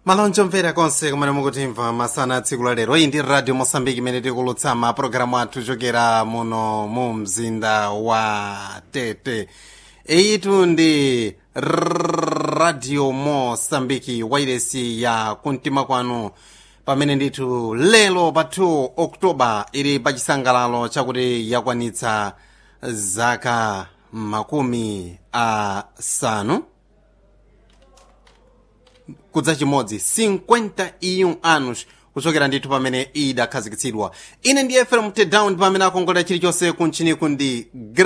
malonjo mvera konse kumene mukutimva masana a tsiku la lero iyi ndi radio mosambiki imene tikulutsa mapulogalamu athu chokera muno mu mzinda wa tete iyitu ndi radio mosambiki wairesi ya kumtima kwanu pamene ndithu lero pa 2 oktoba ili pa chisangalalo chakuti yakwanitsa zaka makumi asanu kudza chimodzi 51 anos kuchokera ndithu pamene idakhazikitsidwa ine ndi fm tedown pamene akongolera chilichonse kunchiniku ndi